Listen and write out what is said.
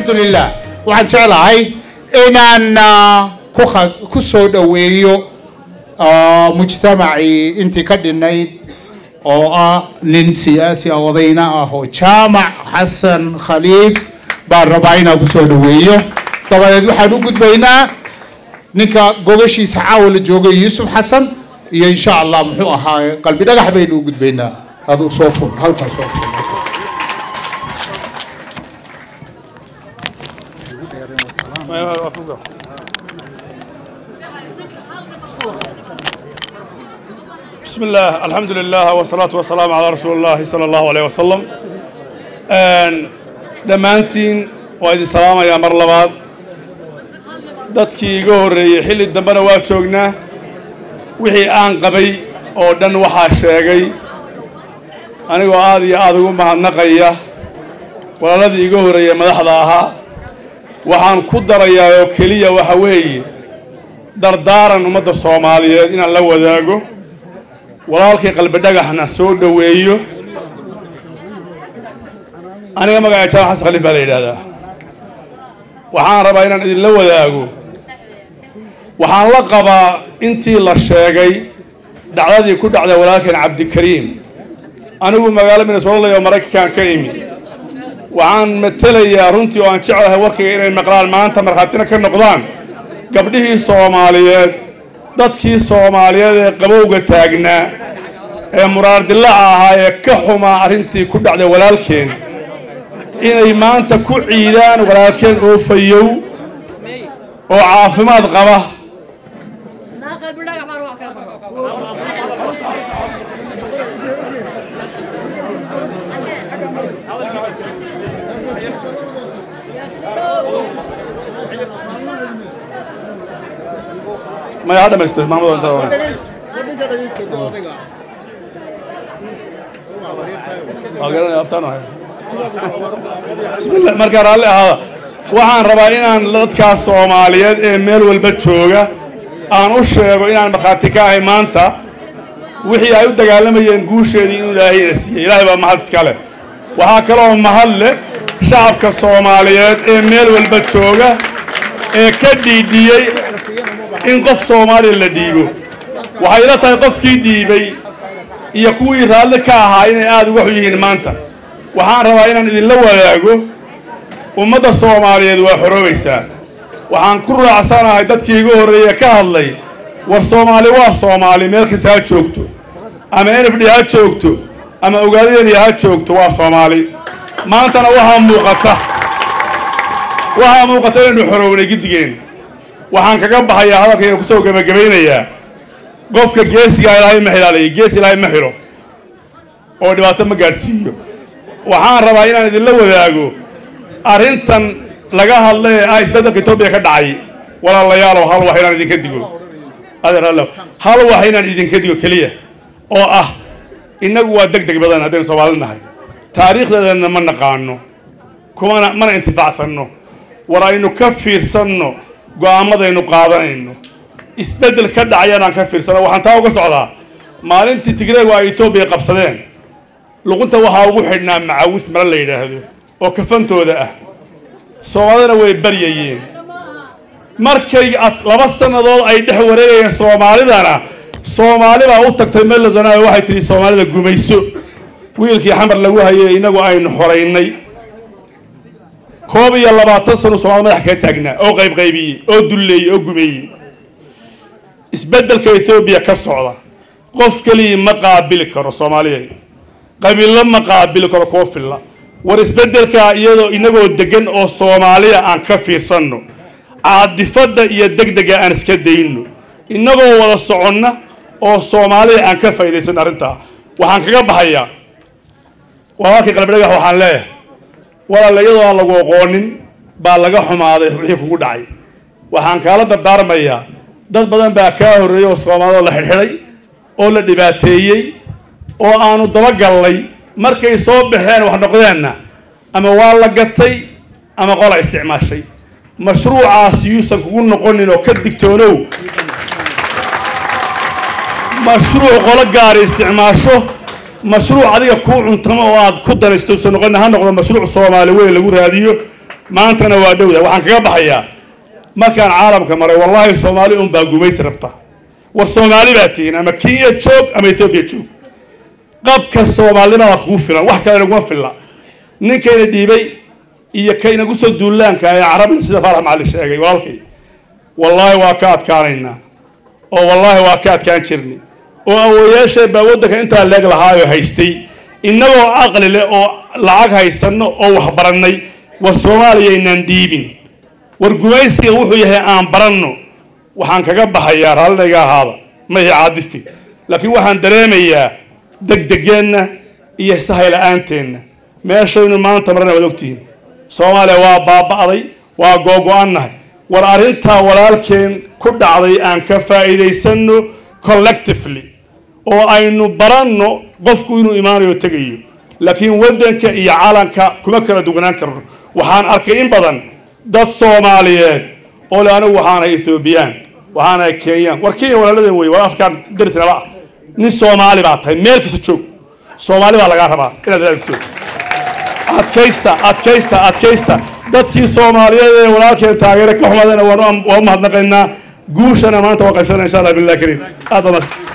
alxamdulilah waxaan jeclahay inaan ku ku soo dhoweeyo mujtamacii intii ka dhinayd oo ah nin siyaasi ah odayna ah oo jaamac xasan khaliif baan rabaa inaan ku soo dhoweeyo dabadeed waxaan u gudbaynaa ninka gogashiisa caawa la joogay yuusuf xasan iyo insha allah muxuu ahaa qalbi dhagax baynu u gudbaynaa aduu soo fur halkaa soo fur بسم الله الحمد لله والصلاة والسلام على رسول الله صلى الله عليه وسلم dhammaantiin waa idin salaamayaa mar labaad dadkii iga horreeyey xilli dambena waa joognaa wixii aan qabay oo dhan waxaa sheegay anigoo aad iyo aada ugu mahadnaqaya walaaladii iga horreeyey madaxda ahaa waxaan ku darayaa oo keliya waxa weeye dardaaran ummadda soomaaliyeed inaan la wadaago walaalkii qalbi dhagaxna soo dhoweeyo aniga magaca jaamac xasan khaliif baa la yidhaahdaa waxaan rabaa inaan idinla wadaago waxaan la qabaa intii la sheegay dhacdadii ku dhacday walaalkeen cabdikariim anigu magaalo minnesota oo maraykankan ka imi waxaan matelayaa runtii oo aan jeclahay warkayga inay maqlaan maanta markhaatina ka noqdaan gabdhihii soomaaliyeed dadkii soomaaliyeed ee qabowga taagnaa ee muraardillaca ahaa ee ka xumaa arrintii ku dhacday walaalkeen inay maanta ku ciidaan walaalkeen oo fayow oo caafimaad qaba maya ha dhamaysto maamad markaa raalli ahaada waxaan rabaa inaan dadkaas soomaaliyeed ee meel walba jooga aan u sheego inaan markhaati ka ahay maanta wixii ay u dagaalamayeen guusheedii inuu ilaahayna siiyey ilaahay baa mahad iska leh waxaa kaloo mahad leh shacabka soomaaliyeed ee meel walba jooga ee ka dhiidhiyey in qof soomaaliya la dhiibo waxay ila tahay qofkii dhiibay iyo kuwii raalli ka ahaa inay aada uga xun yihiin maanta waxaan rabaa inaan idinla wadaago ummadda soomaaliyeed waa xoroobaysaa waxaan ku raacsanahay dadkii iga horreeye ka hadlay war soomaali waa soomaali meel kasta ha joogto ama n f d ha joogto ama ogaadadeniya ha joogto waa soomaali maantana waxaa muuqata waxaa muuqata inaynu xorownay giddigeen waxaan kaga baxayaa hadalkayga kusoo gebagabaynayaa qofka geesigaa ilaahay ma xilaalayo gees ilaahay ma xilo oo dhibaato ma gaadhsiiyo waxaan rabaa inaan idinla wadaago arrintan laga hadla ee ah isbeddelka etoobiya ka dhacay walaalayaalow hal wax inaan idinka digo adeeralow hal wax inaan idinka digo keliya oo ah innagu waa deg deg badan haddaynu soomaali nahay taariikhdeedana ma naqaano kumana mana intifaacsanno war aynu ka fiirsanno go-aamadaynu qaadanayno isbeddel ka dhacayaan aan ka fiirsano waxaan taa uga socdaa maalintii tigreegu ay etoobiya qabsadeen luqunta waxaa ugu xidhnaa macawis mare la yidhaahdo oo kafantooda ah soomaalidana way baryayeen markay laba sannadood ay dhex wareegayeen soomaalidana soomaali baa u tagtay melazanayo waxay tidhi soomaalida gumayso wiilkii xamar lagu hayay innagu aynu xoraynay koob iyo labaatan sano soomaalida madax kaga taagnaa oo qaybqaybiyey oo dulleeyey oo gumeeyey isbeddelka etoobiya ka socda qof keligii ma qaabili karo soomaaliya qabiilo ma qaabili karo kuwa filla war isbeddelkaa iyadoo inagoo degan oo soomaaliya aan ka fiirsanno caadifadda iyo degdega aan iska dayno innagoo wada soconna oo soomaaliya aan ka faa'iidaysanno arrintaa waxaan kaga baxayaa walaalkii qalbidhagax waxaan leeyahay walaala iyadoo aan lagu aqoonin baa laga xumaaday wixii kugu dhacay waxaan kaala dardaarmayaa dad badan baa kaa horreeyey oo soomaalida la xidhxidhay oo la dhibaateeyey oo aanu dabagallay markay soo baxeen wax noqdeenna ama waa la gatay ama qola isticmaashay mashruucaas yuusan kugu noqonin oo ka digtoonow mashruuc qolo gaari isticmaasho mashruuc adiga kuu cuntamo oo aad ku danaysto usan noqonin ha noqdo mashruuc soomaali weyn lagu raadiyo maantana waa dhowda waxaan kaga baxayaa markaan caalamka maray wallaahi soomaali un baa gumaysi rabta war soomaali baa tihiin ama kenya joog ama etoobiya joog qabka soomaalinimada kugu filan wax kale naguma filla ninkayna dhiibay iyo kaynagu soo duulaanka ee carabna sida faarax macali sheegay walaalkay wallaahi waa ka adkaanaynaa oo wallaahi waa ka adkaan jirnay oo awooyaashee baa waddanka intaa leeg lahaayoo haystay innagoo aqli leh oo lacag haysanno oo wax barannay war soomaaliya inaan dhiibin war gumaysiga wuxuu yahay aan baranno waxaan kaga baxayaa raallinayga ahaada mahi caadifi laakiin waxaan dareemayaa degdegeenna iyo sahay la-aanteenna meeshaynu maanta marana waad ogtihiin soomaaliya waa baaba'day waa googo-annahay war arrintaa walaalkeen ku dhacday aan ka faa'iidaysanno collectively oo aynu baranno qofku inuu imaanayo tegayo laakiin waddanka iyo calanka kuma kala duwanaan karno waxaan arkay in badan dad soomaaliyeed oo le anigu waxaanahay ethoobiyan waxaanahay kenyaan war kenya walaaladeen wey waa afrikaan darisnala ah nin soomaali baa tahay meel kasta joog soomaali baa lagaa rabaa inaad raadiso adkaysta adkaysta adkaysta dadkii soomaaliyeed ee walaalkeen taageere ka xumadana waan u mahadnaqaynaa guushana maanta waa qaybsanaa insha allah billahi kariim aad baa mahadsan